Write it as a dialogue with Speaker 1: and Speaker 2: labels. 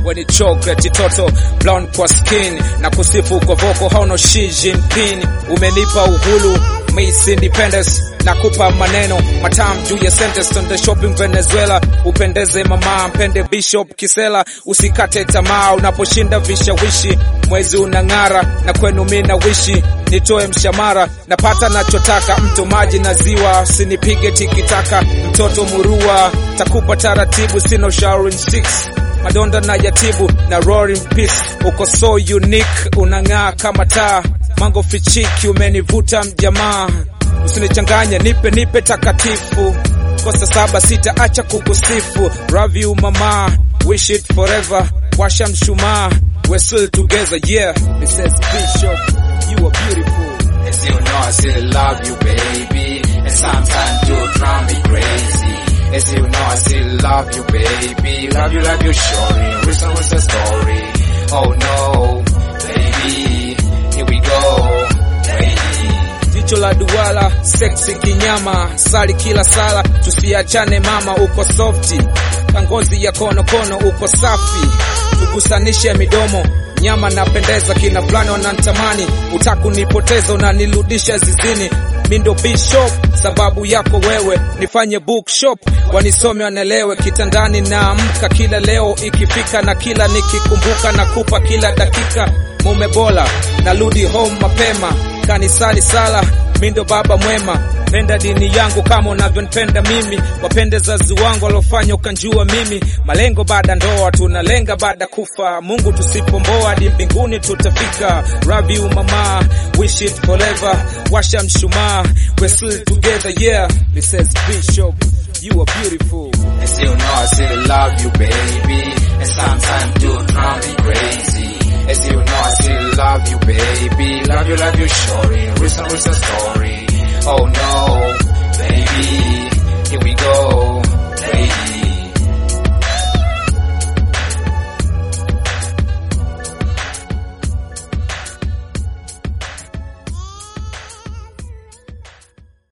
Speaker 1: weni chocolate toto brown kwa skin na kusifu kwa voko hauno Xi Jinping umenipa uhuru Miss Independence nakupa maneno matamu juu ya sentence Sunday shopping Venezuela upendeze mama mpende Bishop Kisela usikate tamaa unaposhinda vishawishi mwezi unang'ara na kwenu mi na wishi nitoe mshamara napata nachotaka mto maji na ziwa sinipige tikitaka mtoto murua takupa taratibu sino ushauri six madonda na yatibu na roaring peace uko so unique unang'aa kama taa mango fichiki umenivuta mjamaa usinichanganye nipe nipe takatifu kosa saba sita acha kukusifu love you mama wish it forever washa mshumaa we're still together yeah it says bishop you are beautiful
Speaker 2: As you know, I still love you, baby. And sometimes you drive me crazy. As you know, I still love you, baby. Love you, love you, shorty. Reason was the story. Oh no, baby. Here we go, baby.
Speaker 1: jicho la duala seksi kinyama sali kila sala tusiachane mama uko softi kangozi ya konokono uko safi tukusanishe midomo nyama napendeza kina fulani wanantamani utakunipoteza unanirudisha zizini mindo bishop sababu yako wewe nifanye bookshop wanisome wanelewe kitandani naamka kila leo ikifika na kila nikikumbuka na kupa kila dakika mume bora narudi home mapema kanisani sala mindo baba mwema penda dini yangu kama unavyonipenda mimi wapende zazi wangu waliofanya ukanjua mimi malengo baada ndoa tunalenga baada kufa mungu tusipomboa hadi mbinguni tutafika love you mama wish it forever washa mshumaa we're still together yeah this says bishop you are beautiful
Speaker 2: As you know, I still love you, baby. And sometimes you drive me crazy. As you know, I still love you, baby. Love you, love you, shorty. Reason was the story. Oh no, baby.